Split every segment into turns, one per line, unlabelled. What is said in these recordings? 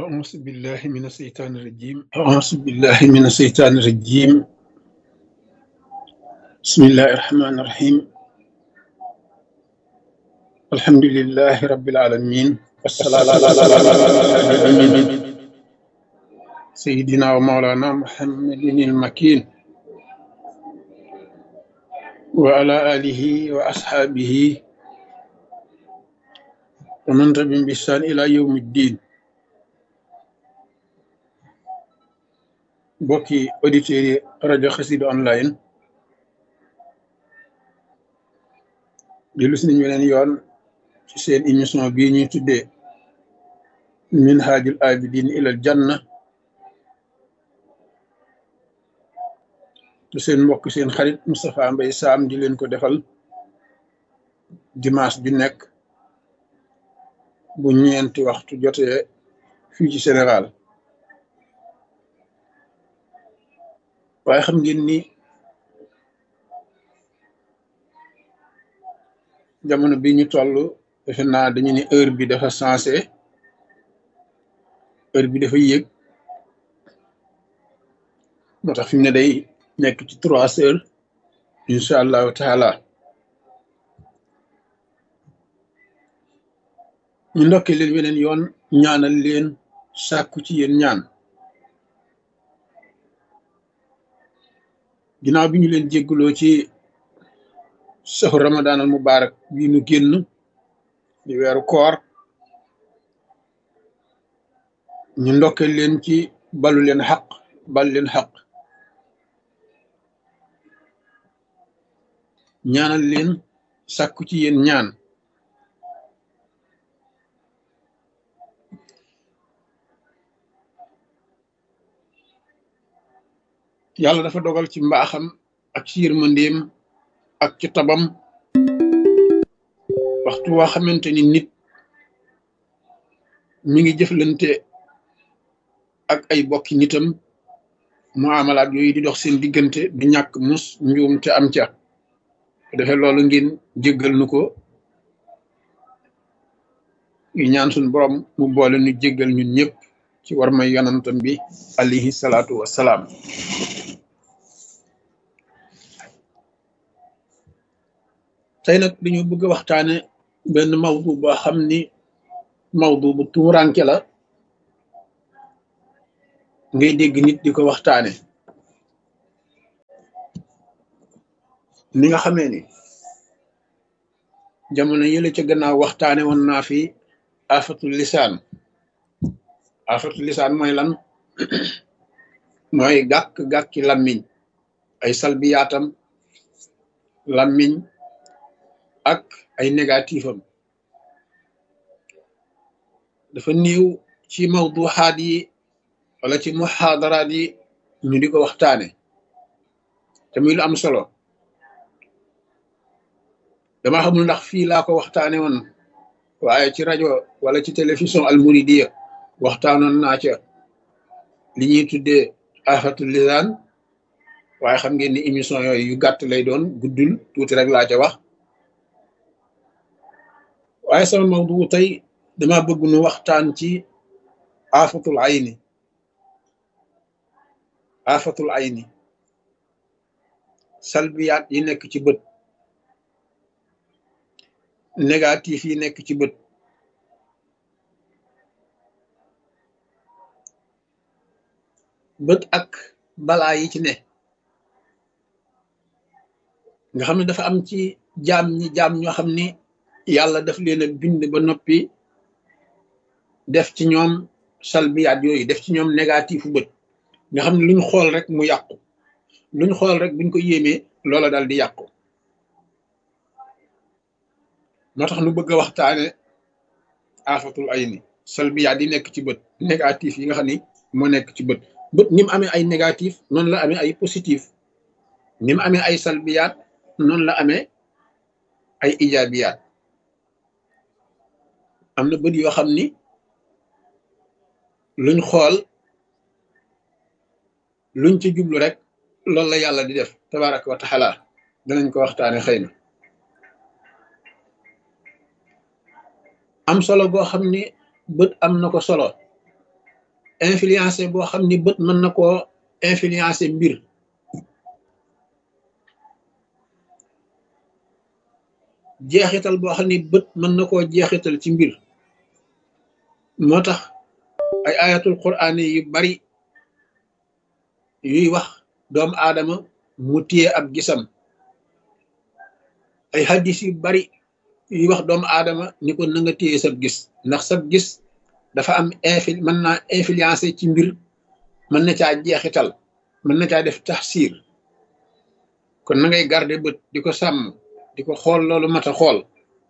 أعوذ بالله من الشيطان الرجيم أعوذ بالله من الشيطان الرجيم بسم الله الرحمن الرحيم الحمد لله رب العالمين والصلاة على سيدنا ومولانا محمد المكين وعلى آله وأصحابه ومن تبعهم بإحسان إلى يوم الدين mbokki auditeurs yi rajo Xassida online dellu si nañu weneen yoon ci seen émission bii ñuy tuddee minhajul abidin ilal janna te seen mbokk seen xarit Moustapha Mbaye Sam di leen ko defal dimanche ju nekk bu ñeenti waxtu jotee fii ci Sénégal waaye xam ngeen ni jamono bi ñu toll defe naa dañu ni heure bi dafa sensé heure bi dafa yéeg moo tax fi mu ne day nekk ci trois heures incha allahu taala ñu ndokkee leen weneen yoon ñaanal leen sàkku ci yéen ñaan ginnaaw bi ñu leen jégguloo ci saxu ramadan al mubarak bii nu génn di weeru koor ñu ndokke leen ci balu leen xaq bal leen xaq ñaanal leen sàkku ci yéen ñaan yàlla dafa dogal ci mbaaxam ak ci yërmandeem ak ci tabam waxtu waa xamante ni nit mi ngi jëflante ak ay bokki nitam muamalaat yooyu di dox seen diggante du ñàkk mus njuum te am ca defe loolu ngeen jéggal nu ko yu ñaan suñ borom mu boole nu jéggal ñun ñëpp ci war may yonantam bi alayhi salaatu wassalaam tey nag dañu bëgg a waxtaane benn mawdu boo xam ni mawdu bu tuuranke la ngay dégg nit di ko waxtaane ni nga xamee ni jamono yële ca gannaaw waxtaane woon naa fi afatul lisaan afatul lisaan mooy lan mooy gàkk-gàkki lammiñ ay salbiyaatam lammiñ ak ay négatif am dafa néew ci mawduxaat yi wala ci muxaadaraat yi ñu di ko waxtaane te muy lu am solo dama xamul ndax fii laa ko waxtaane woon waaye ci rajo wala ci télévision almuridiya waxtaanoon naa ca li ñuy tuddee afatul lisaan waaye xam ngeen ni émission yooyu yu gàtt lay doon guddul tuuti rek laa ca wax waaye sama mawdu tey dama bëgg nu waxtaan ci afatul ayni afatul ayni salbiyaat yi nekk ci bët négatif yi nekk ci bët bët ak balaa yi ci ne nga xam ne dafa am ci jaam ñi jaam ñoo xam ni yàlla daf leen a bind ba noppi def ci ñoom salbiyaat yooyu def ci ñoom négatifu bët nga xam ne luñ xool rek mu yàqu luñ xool rek buñ ko yéemee loola dal di yàqu moo tax nu bëgg a waxtaane afatul ayni salbiyaat yi nekk ci bët négatif yi nga xam ni moo nekk ci bët bët ni mu amee ay négatif noonu la amee ay positif ni mu amee ay salbiyaat noonu la amee ay ijaabiyaat am na bët yoo xam ni luñ xool luñ ci jublu rek loolu la yàlla di def tabaraka wa taala danañ ko waxtaane xëy na am solo boo xam ni bët am na ko solo influencé boo xam ni bët mën na koo influencé mbir jeexital boo xam ni bët mën na koo jeexital ci mbir moo tax ay ayatul quraan yu bari yuy wax doomu aadama mu téye ab gisam ay hadis yu bari yuy wax doomu aadama ni ko na nga téye sab gis ndax sab gis dafa am infil mën naa influencé ci mbir mën na caa jeexital mën na caa def taxsiir kon na ngay garder bët di ko sàmm di ko xool loolu mat a xool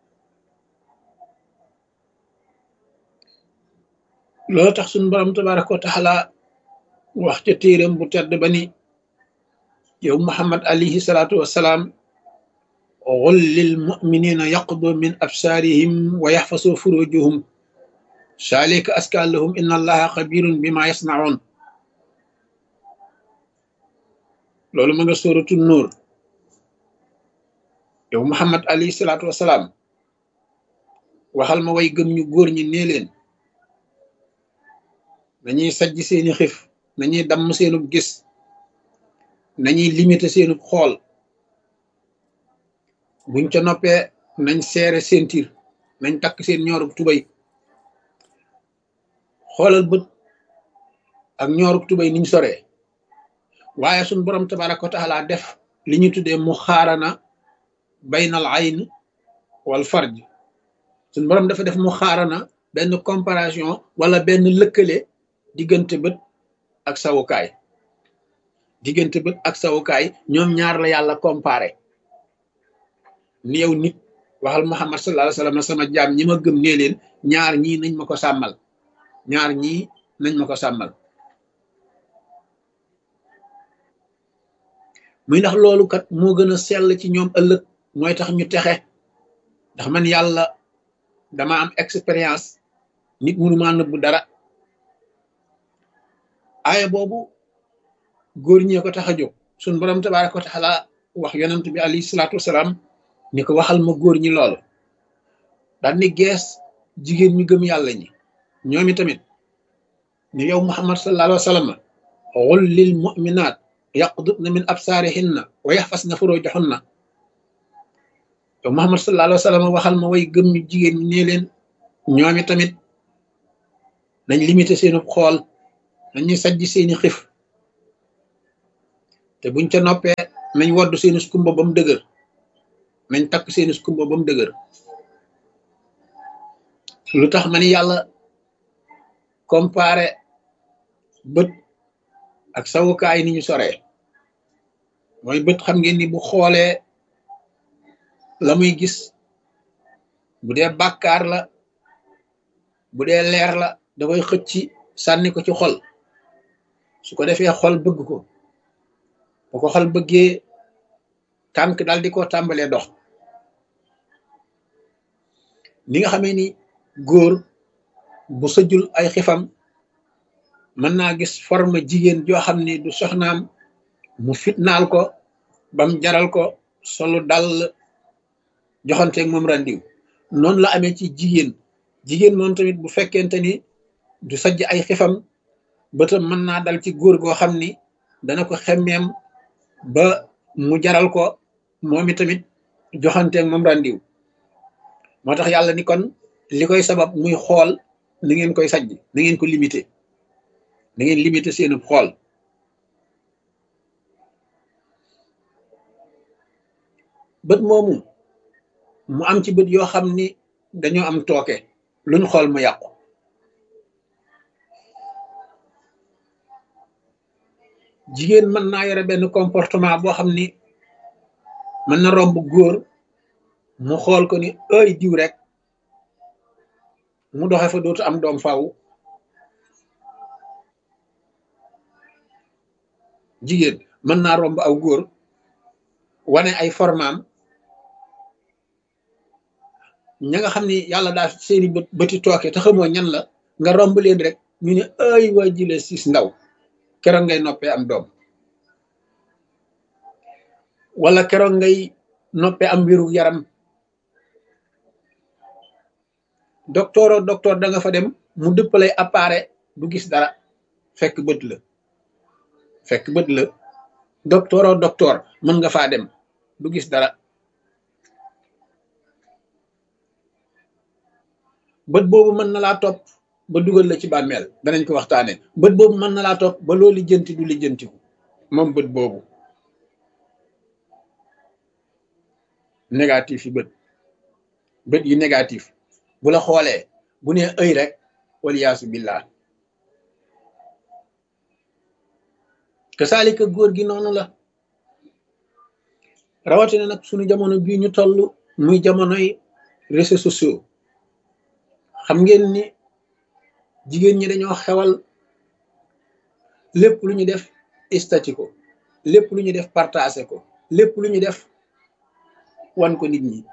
loolu tax suñu borom tabaraka wa taala wax ca téeram bu tedd ba ni yow muhammad alayhi salaatu wassalaam qul lil muminina yaqdu min absaarihim wa yaxfasu furujuhum saalika aska lahum inna allaha xabirun bima yasnaun loolu ma nga sóoratu nuur yow muhammad alayhi salaatu wasalaam waxal ma way gëm ñu góor ñi nee leen nañuy sajj seeni xif nañuy damm seenub gis nañuy limité seenub xool buñ ca noppee nañ seere seen tir nañ takk seen ñoorub tubay xoolal bët ak ñoorub tubay niñ soree waaye suñ borom tabaraka wa taala def li ñu tuddee mu xaarana baynal ayn wal farj suñ borom dafa def mu xaarana benn comparaison wala benn lëkkale diggante bët ak sawukaay diggante bët ak sawukaay ñoom ñaar la yàlla comparé ni yow nit waxal muhammad sallallahu alayhi wasallam sama jaam ñi ma gëm nee leen ñaar ñii nañ ma ko sàmmal ñaar ñii nañ ma ko sàmmal muy ndax loolu kat moo gën a sell ci ñoom ëllëg mooy tax ñu texe ndax man yàlla dama am expérience nit mënu maa nëbbu dara aaya boobu góor ñee ko tax a jóg suñ borom tabaraka wa taala wax yonent bi alayhi salaatu wasalaam ni ko waxal ma góor ñi loolu daal ni gees jigéen ñu gëm yàlla ñi ñoomi tamit ni yow muhammad sallallahu alayhi wa sallam qul lil mu'minat yaqdudna min absaarihinna wa yaxfasna furujahunna yow muhammad sallallahu alayhi wa sallam waxal ma way gëm ñu jigéen ñi nee leen ñoomi tamit nañ limité seenu xool nañuy sajj seeni xif te buñ ca noppee nañ wodd seeni skumba ba mu dëgër nañ takk seeni skumba ba mu dëgër lu tax ma ni yàlla comparé bët ak sawukaay ni ñu soree mooy bët xam ngeen ni bu xoolee la muy gis bu dee bàkkaar la bu dee leer la da koy xëcc sànni ko ci xol su ko defee xol bëgg ko bu ko xol bëggee tànk daal di ko tàmbalee dox ni nga xamee ni góor bu sëjul ay xifam mën naa gis forme jigéen joo xam ni du soxnaam mu fitnaal ko bam jaral ko solu dal joxanteeg moom randiw noonu la amee ci jigéen jigéen moom tamit bu fekkente ni du sajj ay xifam bëtam mën naa dal ci góor goo xam ni dana ko xemmeem ba mu jaral ko moom i tamit joxanteeg moom randiw moo tax yàlla ni kon li koy sabab muy xool na ngeen koy sajj na ngeen ko limité na ngeen limité seenu xool bët moomu mu am ci bët yoo xam ni dañoo am tooke luñ xool mu yàqu jigéen mën naa yore benn comportement boo xam ni mën na romb góor mu xool ko ni ay diw rek mu doxe fa dootu am doom faaw jigéen mën naa romb aw góor wane ay formaam ña nga xam ni yàlla daal seeni bët bëti tooke te xamoo ñan la nga romb leen rek ñu ne ay waa jile siis ndaw keroog ngay noppee am doom wala keroog ngay noppee am wéru yaram docteur o docteur da nga fa dem mu dëppalay appareil du gis dara fekk bët la fekk bët la docteur o docteur mën nga faa dem du gis dara bët boobu mën na laa topp ba dugal la ci bàmmeel danañ ko waxtaane bët boobu mën na laa topp ba loo lijjanti du lijjantiku moom bët boobu négatif yi bët bët yi négatif bu la xoolee bu nee ëy rek waliyaasu billah te saalika góor gi noonu la rawatina nag suñu jamono bii ñu toll muy jamonoy réseaux sociaux xam ngeen ni jigéen ñi dañoo xewal lépp lu ñu def istati ko lépp lu ñu def partagé ko lépp lu ñu def wan ko nit ñi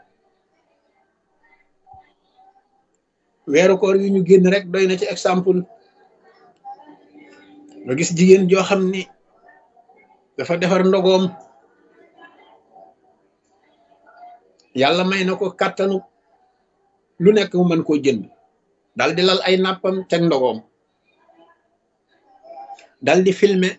weeru koor yu ñu génn rek doy na ci exemple nga gis jigéen joo xam ni dafa defar ndogoom yàlla may na ko kàttanu lu nekk mu mën koo jënd dal di lal ay nàppam teg ndogoom dal di filmer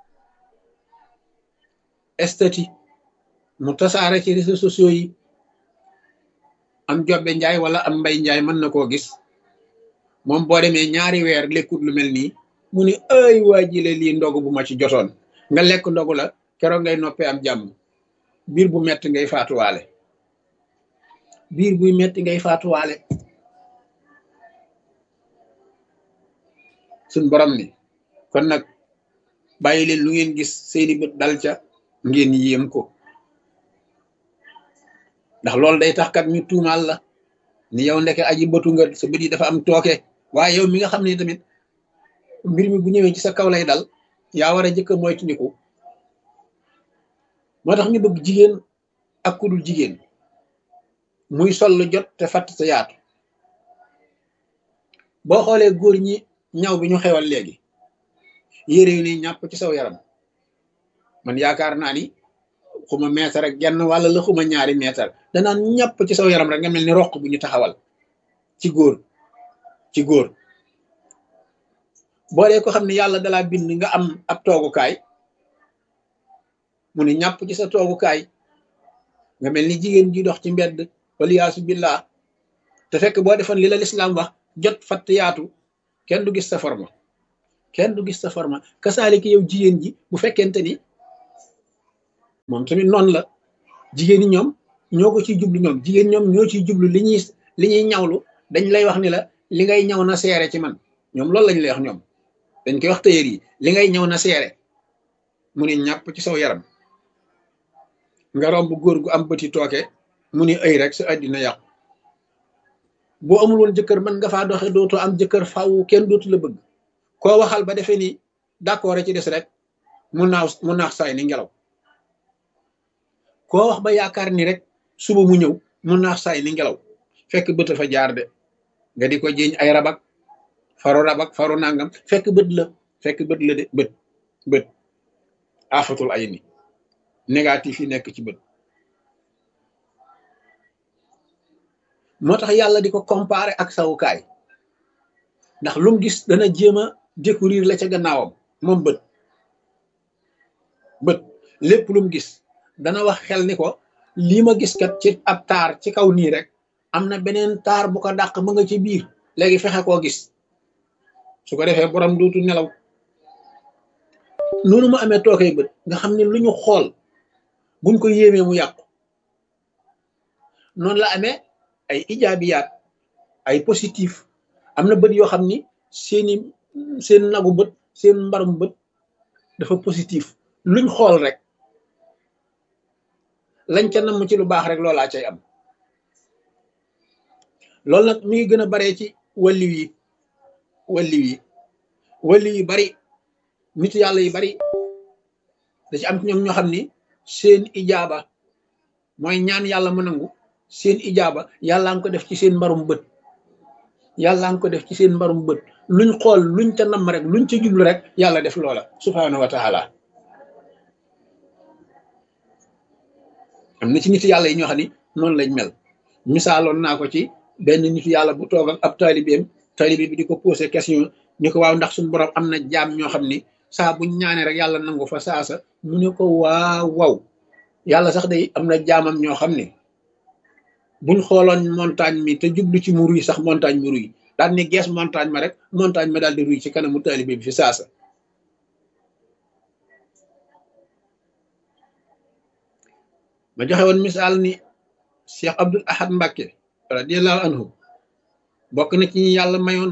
estati mu tasaare ci réseaux sociaux yi am jobbe njaay wala am mbay njaay mën na koo gis moom boo demee ñaari weer lekkut lu mel nii mu ni ay waa jile lii ndogu bu ma ci jotoon nga lekk ndogu la keroog ngay noppee am jàmm biir bu metti ngay faatuwaale biir buy metti ngay faatuwaale suñ borom ni kon nag bàyyi leen lu ngeen gis seeni bët dal ca ngeen yéem ko ndax loolu day tax kat ñu tuumaal la ni yow ndeke aji bëtu nga sa bët yi dafa am tooke waaye yow mi nga xam ne tamit mbir mi bu ñëwee ci sa kaw lay dal yaa war a jëkk a moytandiku moo tax ñu bëgg jigéen ak ku dul jigéen muy sol lu jot te fatt sa yaatu boo xoolee góor ñi ñaw bi ñu xewal léegi yére yu ni ñàpp ci saw yaram man yaakaar naa ni xuma meetar ak genn wàlla la xuma ñaari meetar danaan ñàpp ci saw yaram rek nga mel ni roq bu ñu taxawal ci góor ci góor boo dee ko xam ne yàlla dalaa bind nga am ab toogukaay mu ne ñàpp ci sa toogukaay nga mel ni jigéen ji dox ci mbedd waliyaasu billah te fekk boo defoon li la lislaam wax jot fatt yaatu kenn du gis sa forma kenn du gis sa forma kasaaliki yow jigéen ji bu fekkente ni moom tamit noonu la jigéen ñi ñoom ñoo ko ciy jublu ñoom jigéen ñoom ñoo ciy jublu li ñuy li ñuy ñawlu dañ lay wax ni la li ngay ñaw na seere ci man ñoom loolu lañ lay wax ñoom dañ koy wax tëyër yi li ngay ñaw na seere mu ne ñàpp ci saw yaram nga romb góor gu am bëti tooke mu ni ay rek sa àddina yàqu boo amul woon jëkkër mën nga faa doxe dootoo am jëkkër faw kenn dootu la bëgg koo waxal ba defee ni d'accord ci des rek mu naaw mu naax saay ni ngelaw koo wax ba yaakaar ni rek suba mu ñëw mu naax saay ni ngelaw fekk bët fa jaar de nga di ko jiiñ ay rabak faru rabak faru nangam fekk bët la fekk bët la de bët bët afatul ay ni négatif yi nekk ci bët moo tax yàlla di ko comparer ak sawukaay ndax lu mu gis dana jéem a découvrir la ca gannaawam moom bët bët lépp lu mu gis dana wax xel ni ko lii ma gis kat ci ab taar ci kaw nii rek am na beneen taar bu ko dàq ma nga ci biir léegi fexe koo gis su ko defee borom dootu nelaw noonu mu amee tookay bët nga xam ne lu ñu xool buñ ko yéemee mu yàqu noonu la amee ay ijaabiyaat ay positif am na bët yoo xam ni seeni seen nagu bët seen mbarum bët dafa positif luñ xool rek lañ ca namm ci lu baax rek loolaa cay am loolu nag mi ngi gën a baree ci walliw yi walliw yi walliw yi bari nit yàlla yi bari da ci am ci ñoom ñoo xam ni seen ijaaba mooy ñaan yàlla mu nangu seen ijaaba yàlla nga ko def ci seen mbarum bët yàlla nga ko def ci seen mbarum bët luñ xool luñ ca namm rek luñ ca jublu rek yàlla def loola subhaanahu wa taala am na ci nit yàlla yi ñoo xam ni noonu lañ mel misaaloon naa ko ci benn nit yàlla bu toog ak ab taalibeem taalibe bi di ko posé question ni ko waaw ndax suñu borom am na jaam ñoo xam ni saa buñ ñaanee rek yàlla nangu fa saasa mu ne ko waaw waaw yàlla sax day am na jaamam ñoo xam ne buñ xooloon montagne mi te jublu ci mu ruy sax montagne mu ruy daal ni gees montagne ma rek montagne ma daal di ruy ci kanamu taalibe bi fi saasa ma joxe woon misaal ni Cheikh Abdul Ahad Mbacke radiallahu anhu bokk na ci ñi yàlla mayoon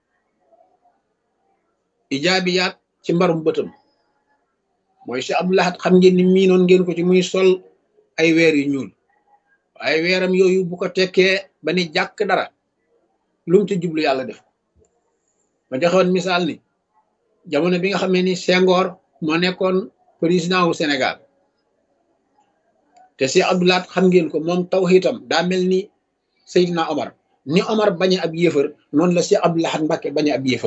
ijaabiyaat ci mbarum bëtam mooy Cheikh Abdul Ahad xam ngeen ni miinoon ngeen ko ci muy sol ay weer yu ñuul waaye weeram yooyu bu ko tekkee ba ni jàkk dara lu mu ci jublu yàlla def ma joxe woon misaal ni jamono bi nga xamee ni Senghor moo nekkoon président wu Sénégal te Cheikh Abdou Lahad xam ngeen ko moom tawxiitam daa mel ni Seydina Omar ni Omar bañe ab yéefar noonu la Cheikh Abdou Lahad Mbacke bañe ab yéefar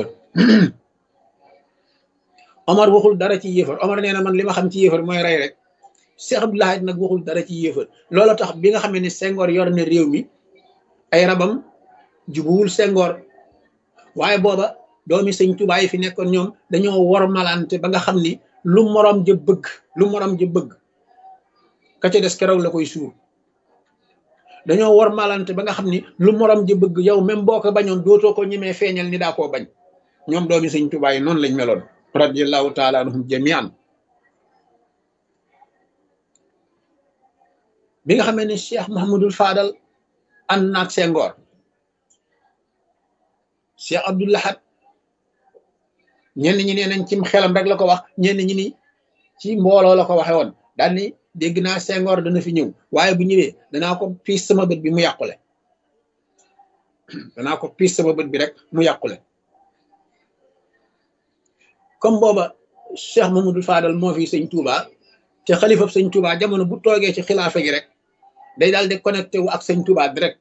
Omar waxul dara ci yéefar Omar nee na man li ma xam ci yéefar mooy rey rek Cheikh Abdou Lahad nag waxul dara ci yéefar loolu tax bi nga xamee ni Senghor yor na réew mi ay rabam jubuwul Senghor waaye booba doomi sëñ Tuubaa yi fi nekkoon ñoom dañoo wor malante ba nga xam ni lu morom ja bëgg lu morom ja bëgg ka ca des keroog la koy suur dañoo war malante ba nga xam ni lu morom ji bëgg yow même boo ko bañoon dootoo ko ñemee feeñal ni daa koo bañ ñoom doomi sëñ Tuubaa yi noonu lañ meloon radiallahu taala anhum jamian bi nga xamee ni Cheikh Mahamadul Fadal ànd naag Senghor Cheikh Abdou Lahad ñenn ñi nee nañ cim xelam rek la ko wax ñenn ñi ni ci mbooloo la ko waxe woon daal ni dégg naa Senghor dana fi ñëw waaye bu ñëwee danaa ko piis sama bët bi mu yàqule danaa ko piis sama bët bi rek mu yàqule comme booba Cheikh Mamadou Fadal moo fi sëñ Touba te xalifab sëñ Touba jamono bu toogee ci xilaafa gi rek day daal di connecté wu ak sëñ Touba direct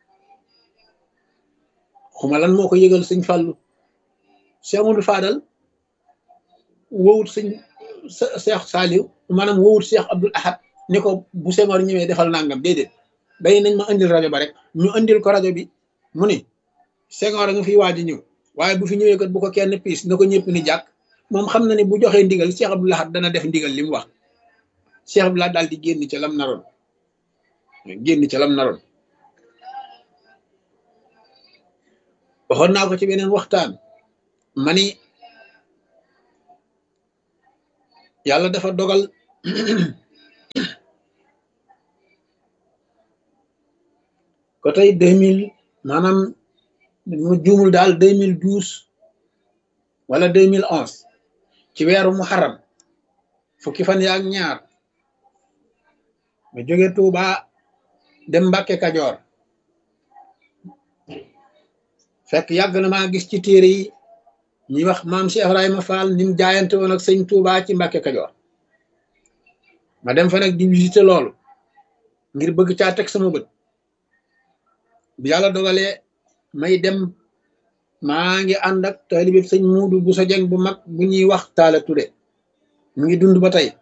xuma lan moo ko yëgal sëñ Fallou Cheikh Mamadou Fadal wowut sëñ Cheikh Saliou maanaam wowut Cheikh Abdoul Ahad ni ko bu Senghor ñëwee defal nangam déedéet day nañ ma indil rajo ba rek ñu indil ko rajo bi mu ni Senghor a nga fiy waaj ñëw waaye bu fi ñëwee kat bu ko kenn piis na ko ñëpp ni jàkk moom xam na ne bu joxee ndigal Cheikh Abdoul Ahad dana def ndigal li mu wax Cheikh Abdoul Ahad daal di génn ca lam naroon génn ca lam naroon waxoon naa ko ci beneen waxtaan mani yàlla dafa dogal ko tey deux mille maanaam mu juumul daal deux mille douze wala deux mille onze ci weeru muharram fukki fan yaak ñaar ma jóge Tuuba dem Mbàkke Kajoor fekk yàgg na maa gis ci téere yi ñuy wax maam Cheikh Ibrahima Fall ni mu jaayante woon ak sëñ Tuuba ci Mbàkke Kajoor ma dem fa nag di visiter loolu ngir bëgg caa teg sama bët bi yàlla dogalee may dem maa ngi ànd ak taalibe sëñ Muudu bu sa jeng bu mag bu ñuy wax Taala Ture mu ngi dund ba tey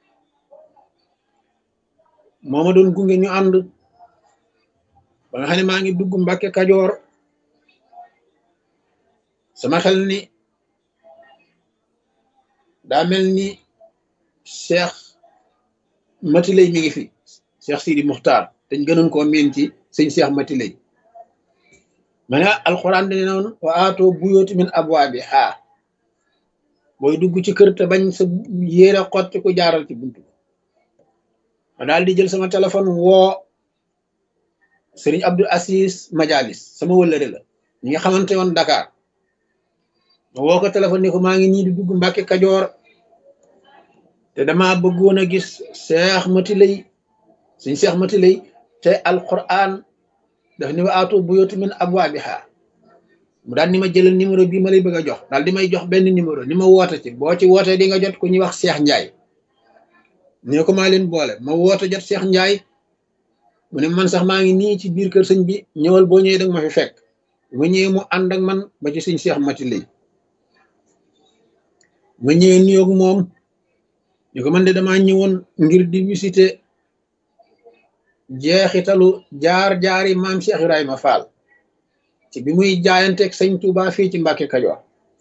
moo ma doon gunge ñu ànd ba nga xam ne maa ngi dugg Mbàkke Kajoor sama xel ni daa mel ni Cheikh Matilay mi ngi fi Cheikh Sidi Muxtaar dañ gënoon koo miin ci sëñ Cheikh Matilay ma ne alxuraan dane noonu wa aatoo buyooti min abwaabi haa booy dugg ci kër te bañ sa yéere xotti ku jaaral ci buntu ma daal di jël sama téléphone woo Sëriñ Abdul Asis Majalis sama wëllëre la ñi nga xamante woon Dakar ma woo ko téléphone ni ko maa ngi nii di dugg Mbàkke Kajoor te dama bëggoon a gis Cheikh Matilay suñ Cheikh Matilay te alquran daf ni wa aatu buyuuta min abwaabiha mu daal ni ma jëlal numéro bii ma lay bëgg a jox daal di may jox benn numéro ni ma woote ci boo ci wootee di nga jot ku ñuy wax Cheikh Ndiaye ne ko maa leen boole ma woote jot Cheikh Ndiaye mu ne man sax maa ngi nii ci biir kër sëñ bi ñëwal boo ñëwee danga ma fi fekk ma ñëwee mu ànd ak man ba ci suñ Cheikh Matilay ma ñëwee nuyoog moom ñu ko man de damaa ñëwoon ngir di visiter jeexitalu jaar-jaari maam Cheikh Ibrahima Fall ci bi muy jaayanteeg sëñ Touba fii ci Mbàkke Kajoor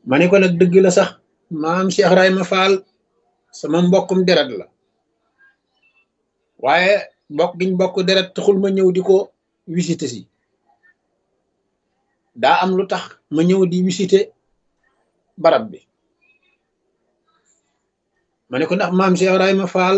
ma ne ko nag dëgg la sax maam Cheikh Ibrahima Fall sama mbokkum deret la waaye bokk giñ bokk deret taxul ma ñëw di ko visiter si daa am lu tax ma ñëw di visiter barab bi ma ne ko ndax maam Cheikh Ibrahima Fall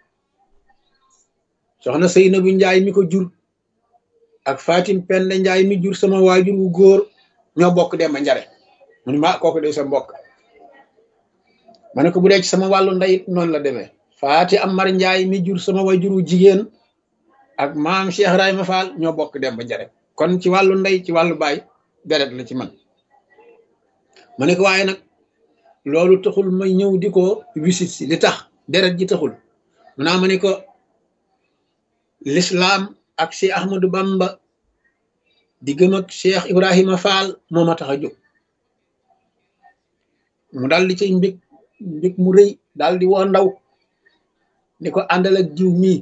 soxna Seynabu Njaay mi ko jur ak Fatim Penda Njaay mi jur sama waajur wu góor ñoo bokk dem ba njare mu ne ma kooku de sa mbokk ma ne ko bu dee ci sama wàllu ndeyit noonu la demee Faati Amar Njaay mi jur sama waajur wu jigéen ak maam Cheikh Ibrahima Fall ñoo bokk dem ba njare kon ci wàllu ndey ci wàllu baay deret la ci man ma ne ko waaye nag loolu taxul may ñëw di ko wisit si li tax deret ji taxul mu naa ma ne ko l'islam ak Cheikh Ahmadou Bamba di gëm ak Cheikh Ibrahima Fall moo ma tax a jóg mu daal di cay mbég mbég mu rëy daal di woo ndaw ni ko àndal ak jiw mii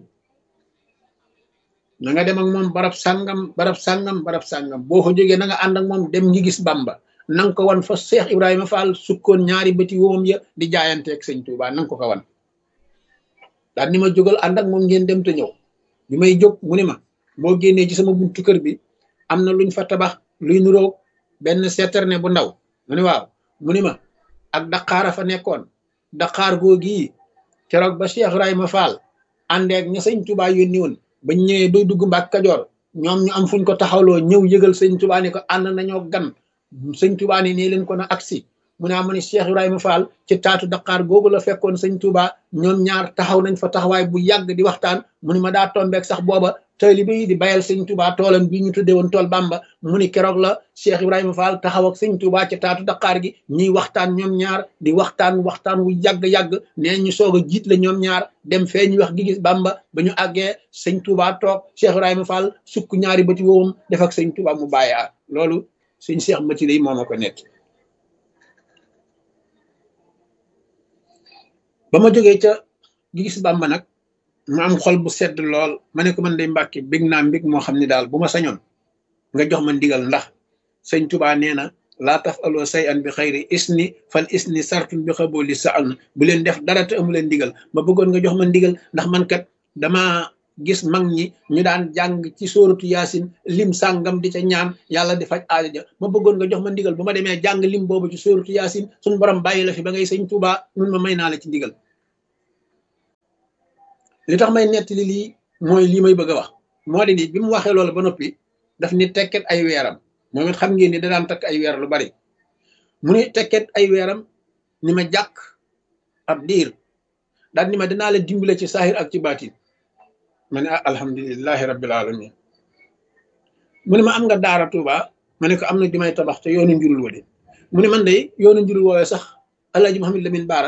na nga dem ak moom barab sàngam barab sàngam barab sàngam boo ko jógee na nga ànd ak moom dem ngi gis Bamba na nga ko wan fa Cheikh Ibrahima Fall sukkoon ñaari bëti woomam ya di jaayanteeg sëñ Touba na nga ko ko wan daal ni ma jógal ànd ak moom ngeen dem te ñëw bi may jóg mu ni ma boo génnee ci sama buntu kër bi am na luñ fa tabax luy nuroog benn citerne bu ndaw mu ni waaw mu ni ma ak daqaara fa nekkoon daqaar googi keroog ba Cheikh Ibrahima Fall àndeeg ña sëñ Touba yónni woon bañ ñëwee doy dugg Mbàkke Kajoor ñoom ñu am fuñ ko taxawloo ñëw yëgal sëñ Touba ne ko ànd nañoo gan sëñ Touba ne nii leen ko na agsi mu ne ma ne Cheikh Ibrahima Fall ci taatu Dakar googu la fekkoon sëñ Touba ñoom ñaar taxaw nañ fa taxawaay bu yàgg di waxtaan mu ni ma daa tombeek sax booba taalibe yi di bayal sëñ Touba toolam bi ñu tuddee woon tool Bamba mu ni keroog la Cheikh Ibrahima Fall taxaw ak sëñ Touba ci taatu Dakar gi ñuy waxtaan ñoom ñaar di waxtaan waxtaan wu yàgg-yàgg nee ñu soog a jiit la ñoom ñaar dem fee ñu wax gi gis Bamba ba ñu àggee sëñ Touba toog Cheikh Ibrahima Fall sukk ñaari bëti woowum def ak sëñ Touba mu bàyyi loolu sëñ Cheikh Mati lay moo ma ko nekk ba ma jógee ca gis Bamba nag ma am xol bu sedd lool ma ne ko man day mbàkki bég naa mbég moo xam ne daal bu ma sañoon nga jox ma ndigal ndax sëñ Tuba nee na laa taf aloo say an bi xayri isni fal isni sartun bi xabooli sa an bu leen def dara te amu leen ndigal ma bëggoon nga jox ma ndigal ndax man kat dama gis mag ñi ñu daan jàng ci sóoratu yaasin lim sàngam di ca ñaan yàlla di faj aajo ja ma bëggoon nga jox ma ndigal bu ma demee jàng lim boobu ci sóoratu yaasin suñu borom bàyyi la fi ba ngay sëñ Tuba mun ma may naa la ci ndigal li tax may nettali lii mooy lii may bëgg a wax moo di ni bi mu waxee loolu ba noppi daf ni tekket ay weeram moom it xam ngeen ni da daan takk ay weer lu bari mu ni tekket ay weeram ni ma jàkk ab diir daal ni ma dinaa la dimbale ci saahir ak ci baatin ma ne ah alhamdulilahi rabbil alamin mu ne ma am nga daara Tuuba ma ne ko am na ju may tabax te yoonu njurul wa de mu ne man de yoonu njurul woowee sax Alaaji Muhammad Lamin Baara